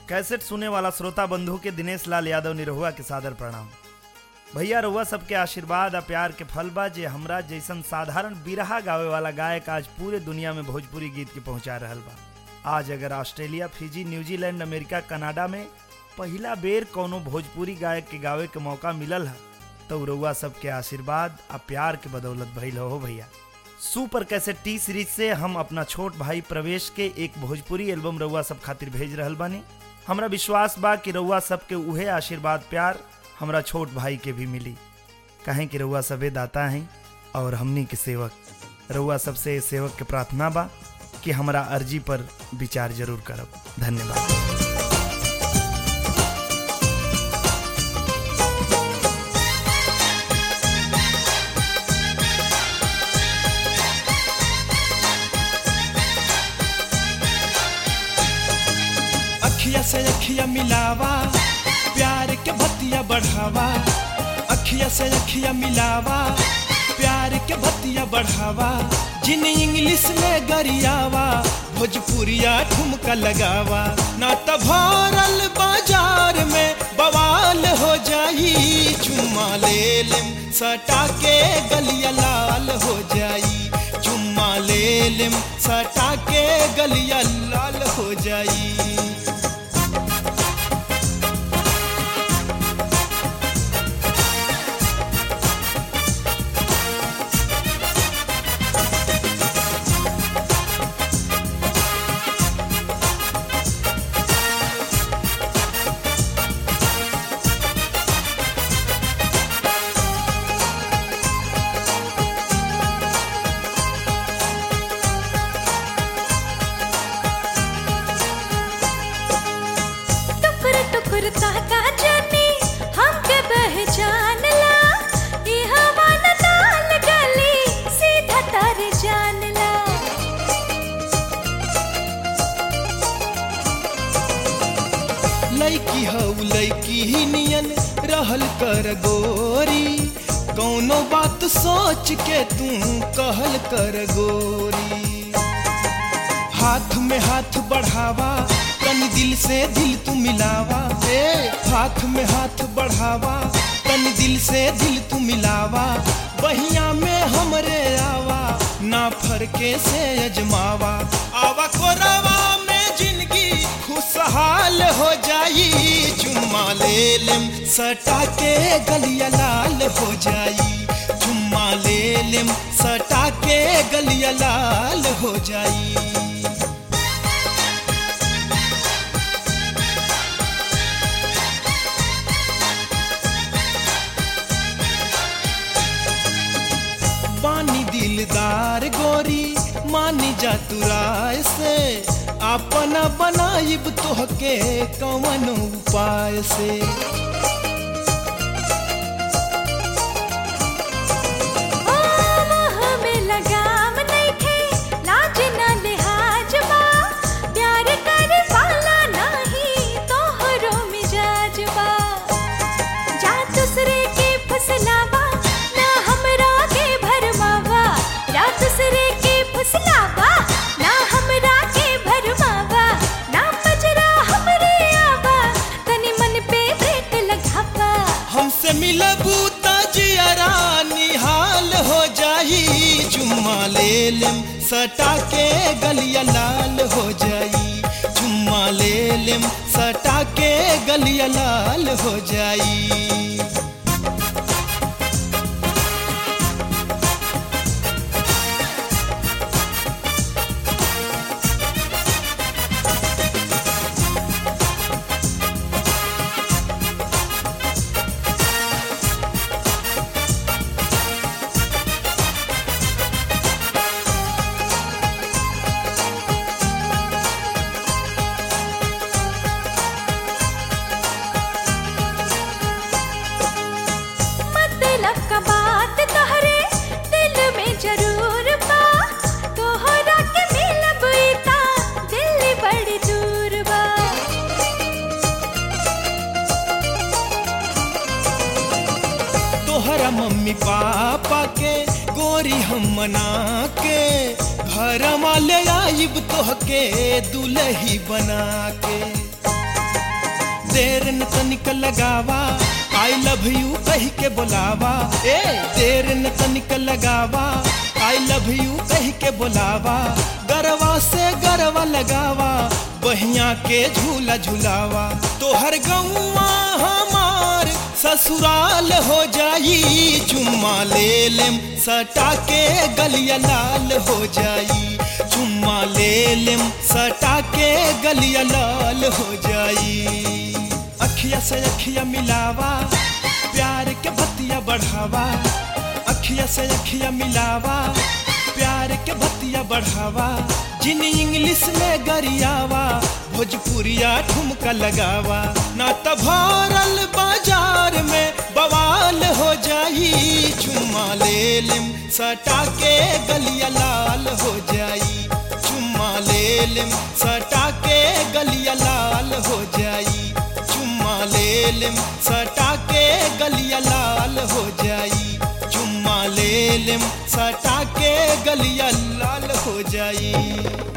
cassette सुने वाला श्रोता बंधु के दिनेश लाल यादव निरहुआ के सादर प्रणाम भैया रहुआ सबके आशीर्वाद आ प्यार के फल बा जे हमरा जैसन साधारण बिरहा गावे वाला गायक आज पूरे दुनिया में भोजपुरी गीत के पहुंचा रहल बा आज अगर Australia Fiji New Zealand America Canada में पहिला बेर कोनो भोजपुरी गायक के गावे के मौका मिलल है तो रउआ सबके आशीर्वाद आ प्यार के बदौलत भइल हो भैया सुपर कैसेट टी सीरीज से हम अपना छोट भाई प्रवेश के एक भोजपुरी एल्बम रउआ सब खातिर भेज रहल बानी हमरा विश्वास बा कि रउआ सबके उहे आशीर्वाद प्यार हमरा छोट भाई के भी मिली कहें कि रउआ सबे दाता हैं और हमनी के सेवक रउआ सबसे सेवक के प्रार्थना बा कि हमरा अर्जी पर विचार जरूर करब धन्यवाद अखिया से अखिया मिलावा प्यार के भतिया बढ़ावा अखिया से अखिया मिलावा प्यार के भतिया बढ़ावा जिन इंग्लिश में गरियावा भोजपुरिया ठुमका लगावा ना त भरल बाजार में बवाल हो जाई चुम्मा ले लेम सटा के गलिया लाल हो जाई चुम्मा ले लेम सटा के गलिया लाल हो जाई टुकुर टुकुर ताका जाने हमके पहचान ला ई हवन ताल गली सीधा तारे जान ला लैकी हऊ लैकी ही नियन रहल कर गोरी कौनो बात सोच के तू कहल कर गोरी हाथ में हाथ बढ़ावा तन दिल से दिल तू मिलावा ए हाथ में हाथ बढ़ावा तन दिल से दिल तू मिलावा बहिया में हमरे आवा ना फरके से अजमावा आवा कोरावा में जिंदगी खुशहाल हो जाई चुम्मा ले लेम सटा के गलिया लाल हो जाई चुम्मा ले लेम सटा के गलिया लाल हो जाई बानी दिलदार गोरी मानी जा तू राय से अपना बनाइब तोहके कवन उपाय से ओ मोह में लगाम नइखे लाज ना लिहाज बा प्यार करे वाला नाही तोहरो मिजाज बा जा दूसरे के फसलावा ना हमरा के भरमावा जा दूसरे के फसलावा ना हमरा के भरमावा ना बजरा हमरे आवा तनी मन पे ब्रेक लगावा हमसे मिलबू जियरा निहाल हो जाई चुम्मा ले लेम सटा के गलिया लाल हो जाई चुम्मा ले लेम सटा के गलिया लाल हो जाई मतलब का बात तोहरे दिल में जरूर बा तोहरा के मिलब ता दिल बड़ी दूर बा तोहरा मम्मी पापा के गोरी हम मना के घर ले आइब तोहके दुलही बना के देर न तनिक लगावा आई लव यू कह के बोलावा ए देर न तनिक लगावा आई लव यू कह के बोलावा गरवा से गरवा लगावा बहिया के झूला झुलावा तोहर गौवा हमार ससुराल हो जाई चुम्मा ले लेम सटा के गलिया लाल हो जाई चुम्मा ले लेम सटा के गलिया लाल हो जाई अखिया से अखिया मिलावा प्यार के बतिया बढ़ावा अखिया से अखिया मिलावा प्यार के बतिया बढ़ावा जिन इंग्लिश में गरियावा भोजपुरिया ठुमका लगावा ना त भरल बाजार में बवाल हो जाई चुम्मा ले लेम सटा के गलिया लाल हो जाई चुम्मा ले लेम सटा के गलिया लाल हो जाई चुम्मा ले लेम सटा के गलिया लाल हो जाई चुम्मा ले लेम सटा के गलिया लाल हो जाई